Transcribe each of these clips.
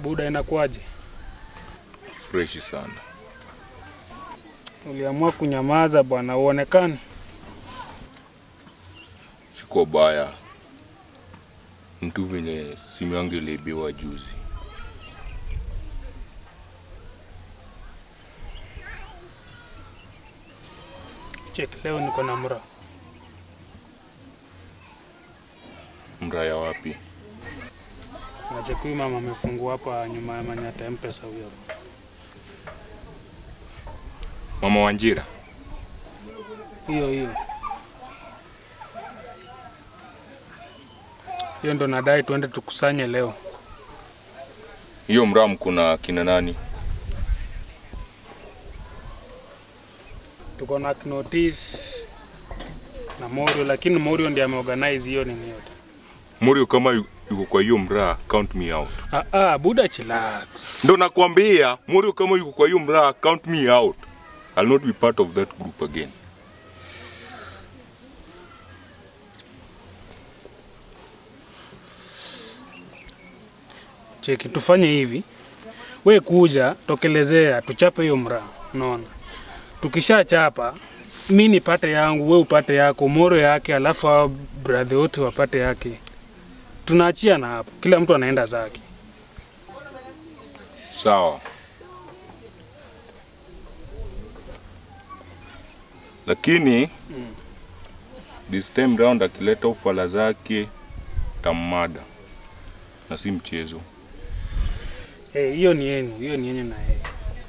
Buda, inakuwaje? freshi sana. Uliamua kunyamaza bwana, uonekani. Siko baya, mtu venye simu yangu iliibiwa juzi. Check, leo niko na mra. Mraya wapi? Nacheki huyu mama amefungua hapa nyuma ya Manyata ya Mpesa huyo. Mama Wanjira? Hiyo hiyo. Hiyo ndo nadai tuende tukusanye leo. Hiyo mram kuna kina nani? Tuko na Knotis na Morio, lakini Morio ndiye ameorganize hiyo nini yote. Morio kama yu- yuko kwa hiyo mraa, count me out. Ah, ah, Buda chillax. Ndo nakwambia Morio kama yuko kwa hiyo mraa, count me out. I'll not be part of that group again. Cheki, tufanye hivi, we kuja tokelezea, tuchape hiyo mraa, unaona. Tukishachapa mi nipate yangu, we upate yako, Moro yake, alafu hao brother wote wapate yake, tunaachia na hapo, kila mtu anaenda zake. Sawa. Lakini this time round akileta ufala zake tammada, na si mchezo. Eh, hiyo ni yenu, hiyo ni yenu na yeye.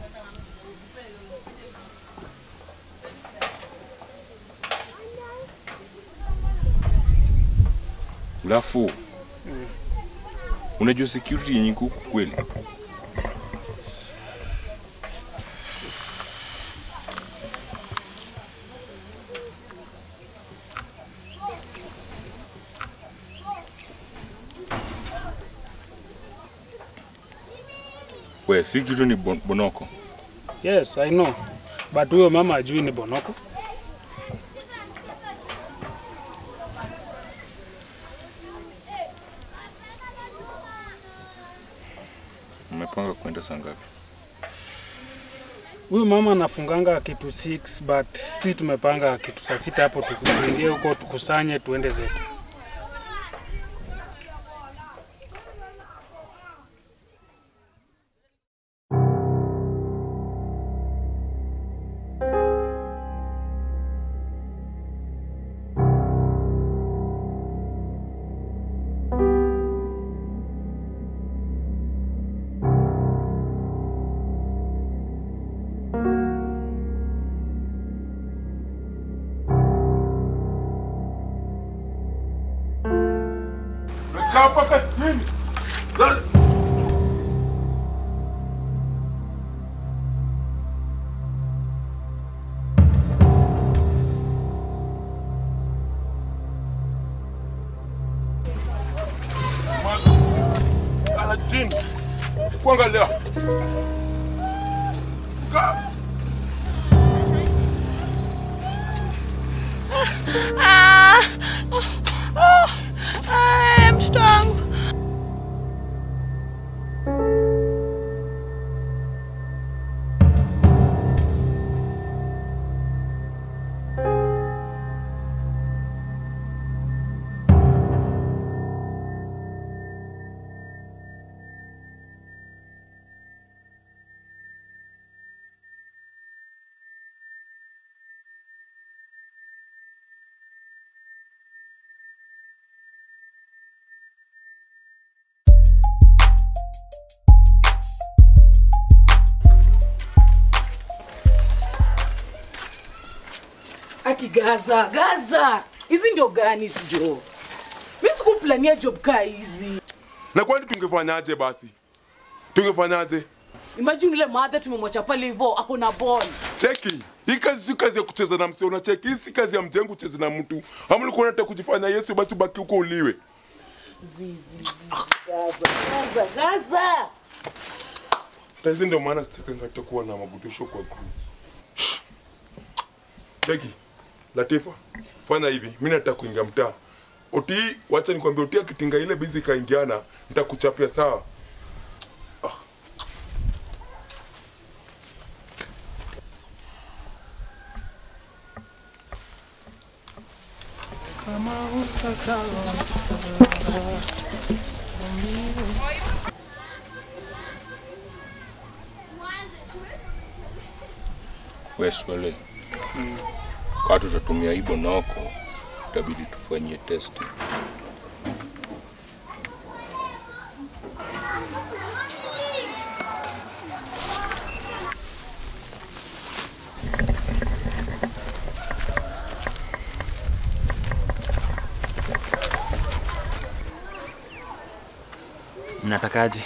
Alafu unajua security yenye iko huku kweli? We, si kitu ni bon bonoko. Yes, I know. But huyo mama ajui ni Bonoko. Mmepanga kwenda saa ngapi? Huyu mama anafunganga kitu 6 but si tumepanga kitu saa sita hapo, tukuingie huko tukusanye tuende zetu. Kaa mpaka chini. Kala chini. Kuangalia. Kaa. Ah! Oh! Ah, mtoto wangu. Aki Gaza, Gaza. Hizi ndio gani hizi jo? Mimi sikuplania job kaa hizi. Na kwani tungefanyaje basi? Tungefanyaje? Imagine ile madha tumemwacha pale hivyo ako na ball. Cheki. Hii kazi si kazi ya kucheza na msee, unacheki. Hii si kazi ya mjengo kucheza na mtu. Ama ulikuwa unataka kujifanya Yesu basi ubaki huko uliwe. Zizi, zizi, Gaza, Gaza, Gaza. Na hizi ndio maana sitakanga takuwa na mabutusho kwa group. Cheki. Latifa, fanya hivi. Mimi nataka kuingia mtaa. Oti, wacha nikwambie Oti akitinga ile bizi kaingiana, nitakuchapia sawa. Ah. Weswele. Kwa tutatumia hii bonoko, itabidi tufanyie testi. Mnatakaje?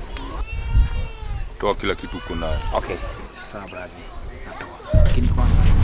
Toa kila kitu uko nayo. Okay, sawa brother. Natoa. Lakini kwanza